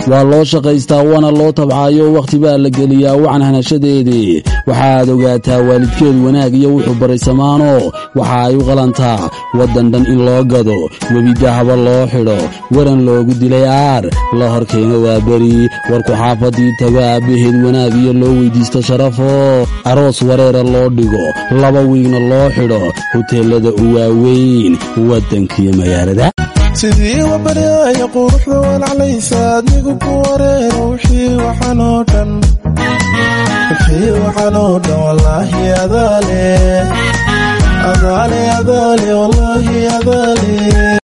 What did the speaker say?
waa loo shaqaystaa waana loo tabcaayo wakhti baa la geliyaa wacan hanashadeedii waxaad ogaataa waalidkeed wanaag iyo wuxuu baray samaano waxa ay u qalantaa waddan dhan in loo gado webidahaba loo xidho waran loogu dilay aar la horkeeno waa beri warku xaafadii tago aabbaheed wanaag iyo loo weydiisto sharafo aroos wareera loo dhigo laba wiigna loo xidho huteelada u waaweyn waddankiyo magaalada sidii wabaryaaya quruxda walaclaysa adnigu ku wareero wixii waxanoo dhan wixii waxanoo dhan wallaahi adaale adaale adaale wallaahi adaale